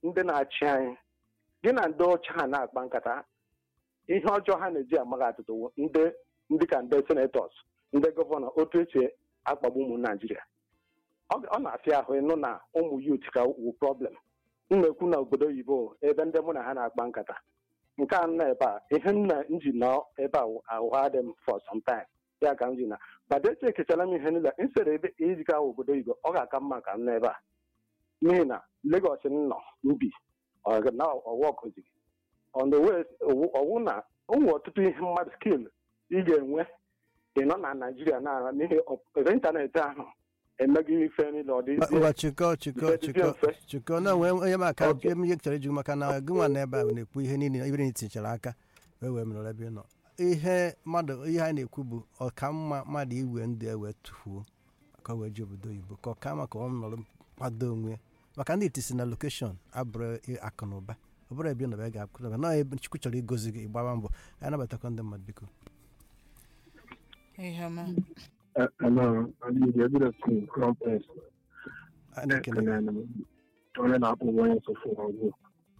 ndị na-achị anyị gị na ndị ọcha ha na-akpa nkata ihe ọjọọ ha na-eji amaghị atụtụ wụ ndị ndị ka ndị senetọs ndị gọvanọ otu esi akpagbu ụmụ naijiria ọ ọ na-afịa ahụ ịnụ na ụmụ yut ka wu problem m na-ekwu na obodo oyibo ebe ndị mụ na ha na-akpa nkata nke a nọ ebe a ihe nna m ji nọ ebe a wụ ahụ adị m for some time ya ka m ji na badete ekechara m ihe niile nsere ebe iziga obodo oyibo ọ ga-aka mma ka m nọ ebe a n'ihi na Lagos m nọ mbi ọ na ọwa ọkụzi on the way ọwụ na ụmụ ọtụtụ ihe mmadụ skill ị ga-enwe ịnọ na naijiria na n'ihi ọ- ịntanetị ahụ emeghị ife niile ọ dị ngwa chịkọ chịkọ Ife dị chịkọ mfe. chịkọ na nwee onye m aka Okay. ihe chọrọ iju maka na gị nwa n'ebe a na-ekwu ihe niile ibere na tinyechara aka wee wee mere ebe ị nọ ihe mmadụ ihe anyị na-ekwu bụ ọka mma mmadụ iwe ndụ ya wee tụfuo ka o wee ji obodo oyibo ka ọ ka maka ọ nọrọ kwado onwe ya maka ndị itisi na lokeshọn abụrụ akụ na ụba ọ bụrụ ebe ị nọba ga akụ na ụba na ebe chukwu chọrọ igozi gị ịgbaba mbọ ka anyị nabatakwa ndị mmadụ biko ihe ọma Uh, hello, I'm the evidence team, Crown Prince. a na-ekele gị. And then, onye na-akpọ onye nsọfụ ọgwụ.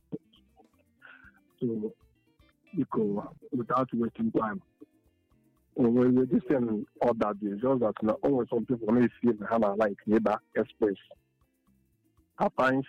So, biko, without wasting time, when we just send all that day, just that na only some people may feel na ha na like ịba express. At times,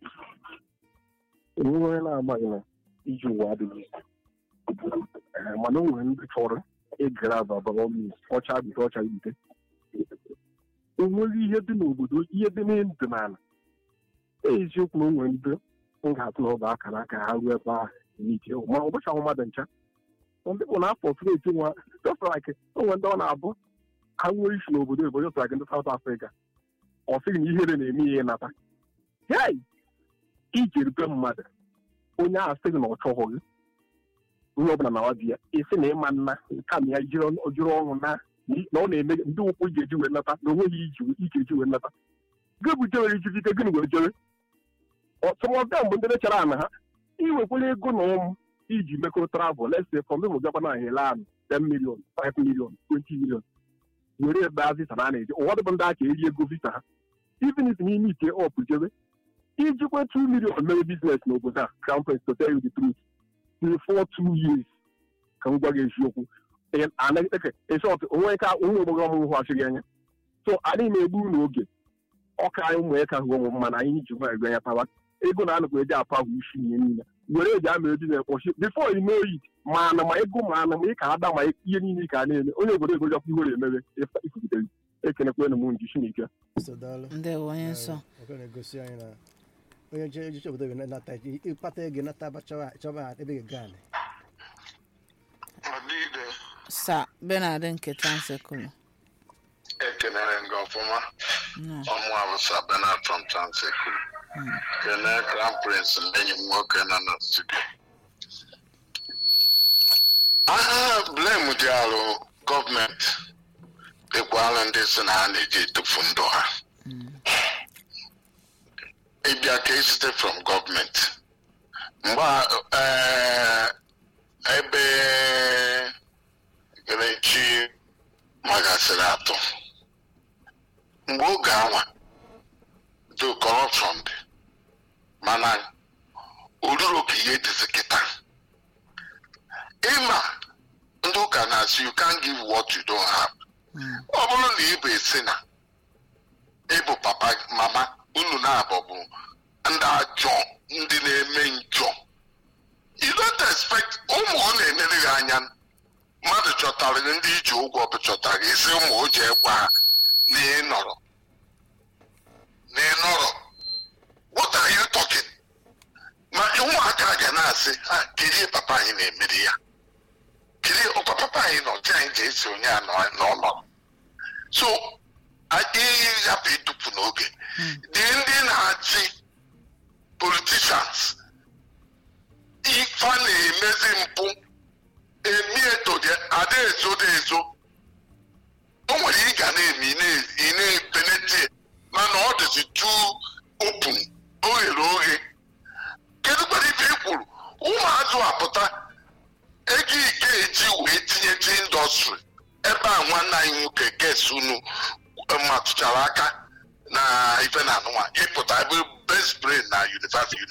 onwe onye na-agbaghị na iji ụwa adịghị. Eh, mana o nwere ndị chọrọ ịgara ababa means ọcha bite ọcha bite. onwere ihe dị n'obodo ihe dị n'ndụ n'ala eziokwu na onwere ndị m ga-atụ na ọ bụ akara aka ha ruo ebe ahụ n'ike ma ọ bụchaghị mmadụ ncha ndị bụ n'afọ freti nwa just like onwe ndị ọ na-abụ ha nwere isi n'obodo oyibo just like ndị South Africa ọ sịghị na ihere na-eme ihe ịnata hei iji erute mmadụ onye ahụ sịghị na ọ chọghị gị onye ọbụla na ọdị ya esi na ịma nna kama ya jiri ọṅụ na na ọ na-eme ndị ụkwụ ị ga-eji wee nata na onweghị iji ị ga-eji wee nata gị bụ jewere ijikike gịnị wee jere ọtụmọbịa mgbe ndị lechara ana ha iwekwala ego na ụmụ iji mekọrọ travel lese from imo gaba na hele anụ 10 million 5 million 20 million were ebe a visa na a na-eji ụfọdụ bụ ndị aka eri ego visa ha even if n'ime ike ọpụ jebe ijikwa 2 million mere biznes n'obodo a crown prince to tell you the truth before two years ka m gwa gị eziokwu esọt onwe ka onwe ogbogho ọmụmụ hụ achịghị anya so anyị na-egbu unu oge ọka anyị ụmụ ya ka hụ ụmụ mma na anyị ji nwa ego anya tawa ego na anụkwa eji apụ ahụ isi ihe niile were eji ama eji na-ekpọchi bifo ime oyi ma ana ma ego ma ana ma ị ka ada ma ihe niile ka a na-eme onye obodo ego jọkwa ihere emebe ifugitere ekenekwanụ m nji chineke So, daalụ. ndewo onye nsọ Ọ ga na-egosi anyị na onye je ejiche obodo oyibo nata ịkpata ego nata aba chọba chọba ebe ga anyị Ọdịde sa benard nketa nsekulu ekenere gị ọfụma nọ ọmụ abụsa Bernard from Transekulu kene Crown Prince na enyi m nwoke nọ na studio aha blame dị alụ gọọmenti dịkwalụ ndị si na ha na-eji etufu ndụ ha ịbịa ka esite from gọọmenti mgbe a- eh, ebe erechi magasịrị atọ mgbe oge anwa do corruption dị mana oruru ka ihe dịzi kịta ịma ndị ụka na-asị you can't give what you don't have ọ bụrụ na ị bụ esi na ịbụ papa mama unu na-abụ bụ ndị ajọ ndị na-eme njọ you don't expect ụmụ ọ na-enere gị anya mmadụ chọtara gị ndị iji ụgwọ bụ chọtara gị isi ụmụ o ji ekwe ha na ị nọrọ na ị nọrọ what are you talking ma ụmụaka ga na-asị ha kirie papa anyị na-emeri ya kirie ọkwa papa anyị nọ ji anyị ji esi onye a nọ n'ọnọ so ihe yapụ idupu n'oge dị ndị na-achị politicians ife a na-emezi mpụ emi etodi ada ezodo ezo o nwere ị ga na-eme ị na- ị na-epeneti mana ọ dịzi tu open oghere oghe kedu kwara ife i kwuru ụmụazụ apụta ego ike eji wee tinyechi indọstrị ebe a nwanne anyị nwoke ges unu matụchara aka na ife na anụnwa ịpụta ebe best brain na university